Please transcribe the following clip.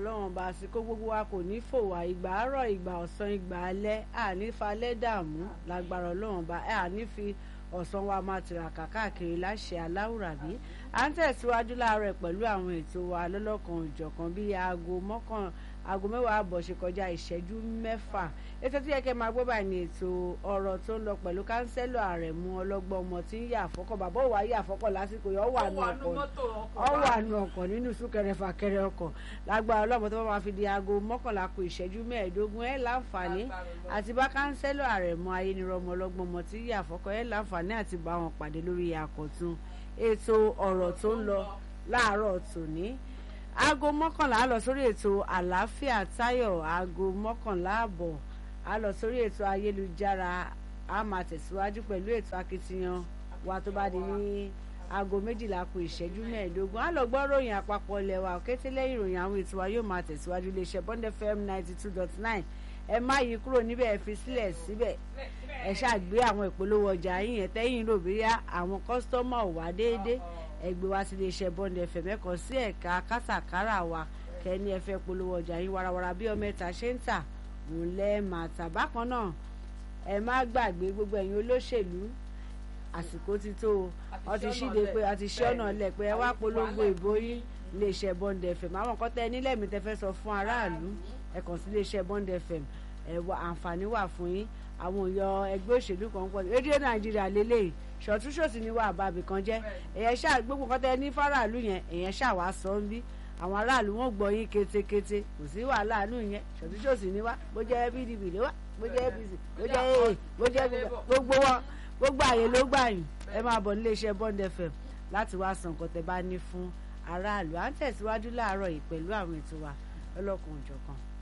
ọlọ́run ọba àsìkò gbogbo wa kò ní fò wá ìgbà àárọ̀ ìgbà ọ̀sán ìgbà alẹ́ àní falẹ́ dààmú lágbára ọlọ́run ọba àní fi ọ̀sán wa máa tìràkà káàkiri láṣẹ aláwùrábí à ń tẹ̀síwájú láàárọ̀ pẹ̀lú àwọn ètò wa lọ́lọ́kan òjọ̀kan bíi aago mọ́kàn aago mẹ́wàá àbọ̀ ṣe kọjá ìṣẹ́jú mẹ́fà ètò tí yẹ kẹ́ máa gbọ́ báyìí ni ètò ọ̀rọ̀ tó ń lọ pẹ̀lú kánsẹ́lọ̀ àrẹ̀mú ọlọ́gbọ́n ọmọ tí ń yà àfọ́kọ̀ bàbá òwà yà àfọ́kọ̀ lásìkò yìí ọ̀wà nù ọkọ̀ ọ̀wà nù ọkọ̀ nínú súnkẹrẹ fàkẹrẹ ọkọ̀ lágbára ọlọ́mọ tó bá máa fi di aago mọ́kànlá kù ìṣẹ́jú mẹ́ẹ̀ẹ́dógún ẹ̀ láǹfààní àti bá kánsẹ́lọ̀ àrẹ̀mú ayénirọ́mọ ọlọ́gbọ́n ọmọ tí ń yà àfọ́kọ̀ ẹ̀ láǹfààní àti bá wọn pàdé lórí àkọ́tún ètò ọ̀rọ̀ tó ń lọ láàárọ̀ tòní aago mọ́kànlá á lọ sórí ètò àlàáfíà táyọ̀ aago mọ́kànlá àbọ̀ á lọ sórí ètò ayélujára á máa tẹ̀síwájú pẹ̀lú ètò akitiyan wa tó bá di ní aago méjìlá kù ìṣẹ́jú mẹ́ẹ̀ẹ́dógún á lọ gbọ́ ròyìn àpapọ̀ ilẹ̀ wa kété lẹ́yìn ìròyìn àwọn ètò wa yóò máa tẹ̀síwájú iléeṣẹ́ Bond FM ninety two dot nine ẹ má yí kúrò níbẹ̀ ẹ fi sílẹ̀ síbẹ̀ ẹ ṣàgbé àwọn ìpolówó ọjà yín yẹn tẹ́yìn rò bí àwọn kọ́sítọ́mà ò wá déédéé ẹgbẹ́ wa sí iléeṣẹ́ Bond FM ẹ̀kọ́ sí ẹ̀ka kátàkárà wa kẹ́ni ẹ fẹ́ polówó ọjà yín warawara bí ọmọ ẹ̀ta ṣe ń tà òun lẹ́ máa tà bákan náà ẹ má gbàgbé gbogbo ẹ̀yin olóṣèlú àsìkò ti tó o ọ ti ṣíde pé ọ ti ṣí ọ̀nà lẹ̀ pé ẹ wá polongo ìbò yín iléeṣẹ́ Bond FM àwọn kan tẹ́ nílẹ̀ mi tẹ́ fẹ́ sọ fún aráàlú ẹ kàn sí iléeṣẹ́ Bond FM ẹ wà àǹfààní wà fún yín àwọn èèyàn ẹgbẹ́ òṣèlú kan pọ̀ rédíò Nàìjíríà lélẹ́yìí ṣọ̀túnṣòsì ni wà àbábì kan jẹ́ èyàn ṣáà gbogbo kan tẹ́ ní fáráàlú yẹn èyàn ṣáà wá sọ ń bí àwọn aráàlú wọn gbọ́ yín kétékété kò sí wàhálà nù yẹn ṣọ̀túnṣòsì ni wá bó jẹ́ PDP ló wá bó jẹ́ APC bó jẹ́ aa bó jẹ́ gbogbo wọn gbogbo àyè ló gbà yín ẹ máa bọ̀ nílé iṣẹ́ Bond FM láti wá san nǹkan tẹ́ bá ní fún aráàlú à ń tẹ̀síwájú láàárọ̀ yìí pẹ̀lú àwọn ètò wa lọ́lọ́kan òjọ̀kan.